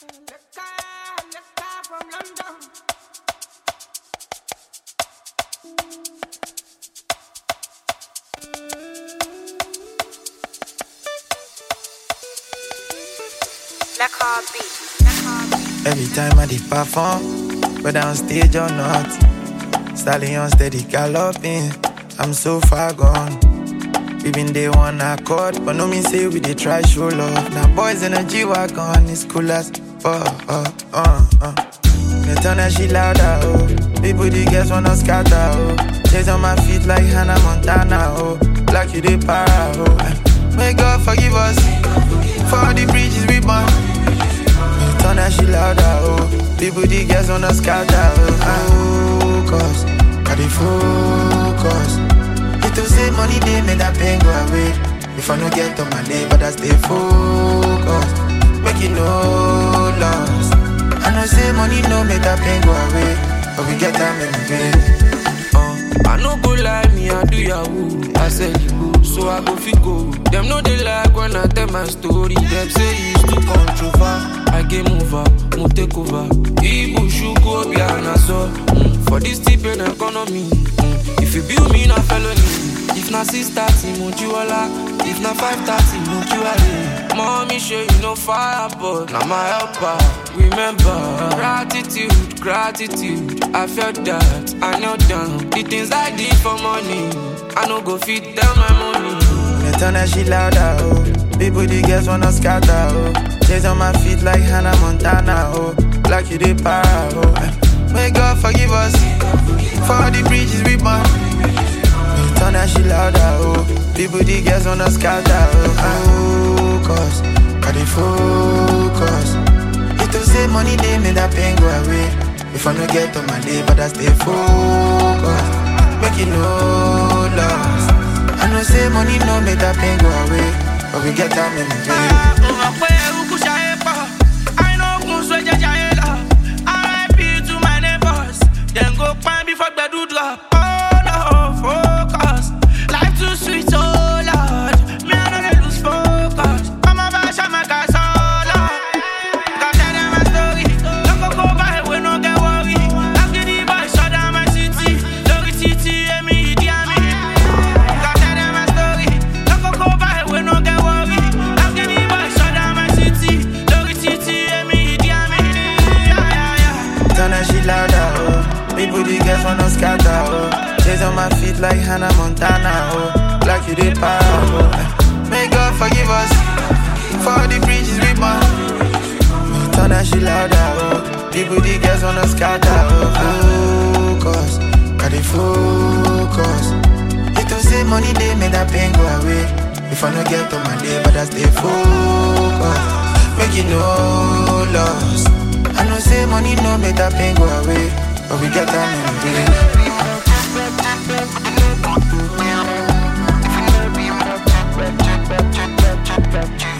Every time I did perform, whether on stage or not, stallion steady galloping. I'm so far gone. We been day one accord, but no mean say we dey try show love. Now boys in a G wagon, it's cool as oh oh uh uh. Me turn that shit louder oh. People the girls wanna scatter oh. Days on my feet like Hannah Montana oh. Like you dey para oh. May God forgive us for all the bridges we burn. Turn that shit louder, oh People, the girls wanna scatter, oh Focus, I dey focus It to say money, they make that pain go away If I no get on my day, but I stay focused Make it no loss I know say money no make that pain go away But we get time in the uh, I no go lie, me I do yahoo I said you go, so I go fit go Them know they like when I tell my story Them say it's too controversial I game over, mo take over. Ibu shuku obi anaso. Mm. For this tip in economy, mm. if you build me na felony, if na six thirty mo jiwala, if na five thirty mo jiwale. Mommy show you no fire, but na my helper. Remember gratitude, gratitude. I felt that I knelt down. The things I did for money, I no go fit tell my money. Me turn that shit louder, oh. People, the girls wanna scatter, oh. Days on my feet like Hannah Montana, oh. Like you did para, oh. May God forgive us for all the bridges we burn. Turn that shit louder, oh. People, the girls wanna scatter, oh. Focus, I dey focus. It to say money, they make that pain go away. If I no get on my day, but I stay focused. Make it no loss. I know say money no make that pain go away. But we get time in the day. drop. Oh no, focus. Life too sweet, oh Lord. Me I know they lose focus. I'm a bash, I'm a guy, so Lord. Got tell them my story. Don't go go by, we no get worry. I've get the boy, shut down my city. Lori titi, and me, dear me. Got tell them my story. Don't go go by, we no get worry. I've get the boy, shut down my city. Lori titi, and me, dear me. Yeah, yeah, yeah. Turn that shit louder, oh. People, the girls wanna scatter, oh Days on my feet like Hannah Montana, oh Like you did para, oh May God forgive us For all the bridges we burn Turn that shit louder, oh People, the girls wanna scatter, oh Focus, I dey focus It to say money, they make that pain go away If I no get on my day, but I stay focused Make it no loss I know say money no make that pain go away but we get time in the day.